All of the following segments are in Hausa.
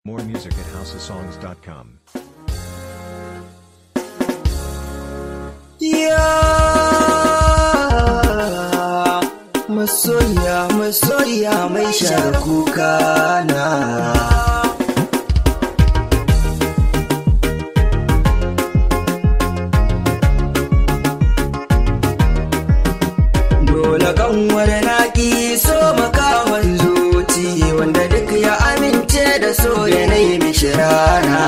More music at houseofsongs.com. Ya masoya masoya mai share kuka na Dole kanwar naki so makawan zuci wanda duk ya amince da so yanayi mishirana.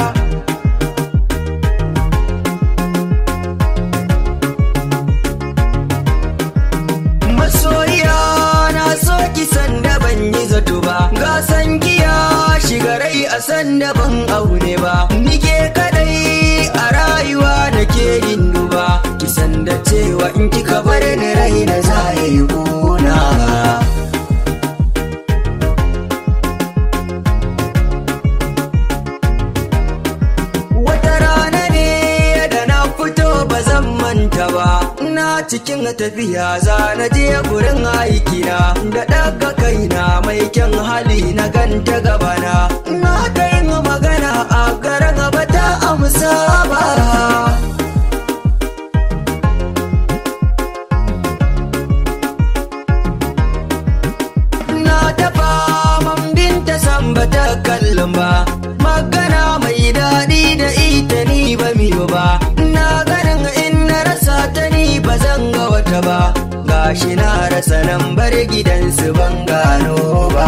masoya na so ki san da ban yi zato ba ga san giya shiga rai a san da ban aure ba nike kadai a rayuwa da ke yin duba ki san da cewa in kika bar ni rai na za ya yi kuna wata rana ne da na fito ba zan manta ba ina cikin tafiya za na je gurin aikina da daga kaina mai kyan hali na ganta gabana na ta yin magana a garin ba ta amsa ba na tafa man binta san ba ta kallon ba magana mai daɗi da ita ni ba miyo ba na ganin in na rasa ta ni ba zan ga wata ba gashi na rasa nan bar gidansu ban gano ba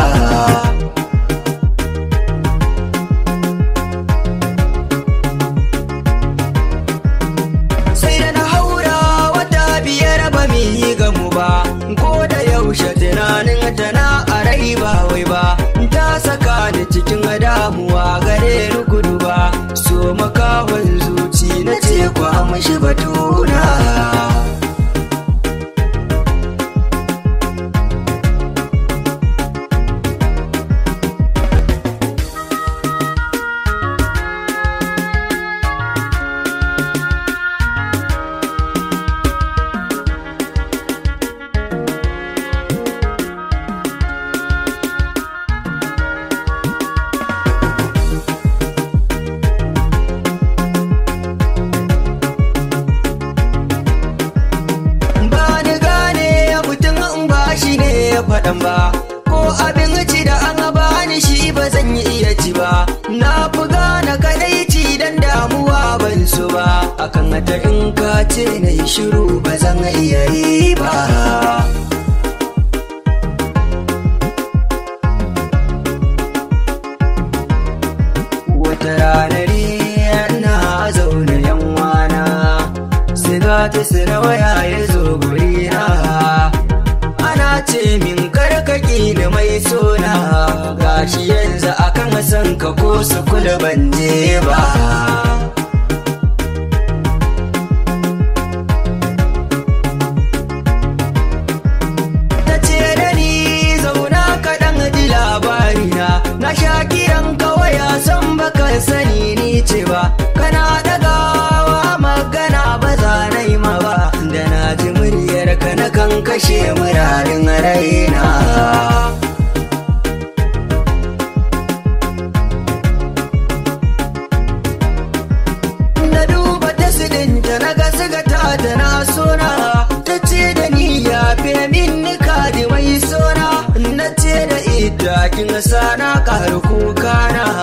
sai da na haura wata biyar ba mi yi gamu ba ko da yaushe tunanin tana a rai ba wai ba ta saka ni cikin damuwa gare ni gudu ba so makahon zuci na ce ku amshi batuna ba ni gane mutum in ba shi ne ya faɗan ba ko abinci da an bani shi ba zan yi iya ci ba na fi gane kadaici dan damuwa ban so ba akan ta in ka ce na yi shiru ba zan iya yi ba wata ranar na zaune yan wana siga ta sina waya ya zo gurina ana ce min karkaki da mai sona gashi yanzu akan san ka ko su kula ban je ba ta ce da ni zauna kaɗan ji labarina na sha kiran kawai a san baka sani ni ce ba kana ɗagawa magana ba za na yi ma ba da na ji muryar ka na kan kashe murarin raina na duba ta sidinta na ga sigata ta na sona ta ce da ni ya fi min nika da mai sona na ce da ita kin sa na karu kuka na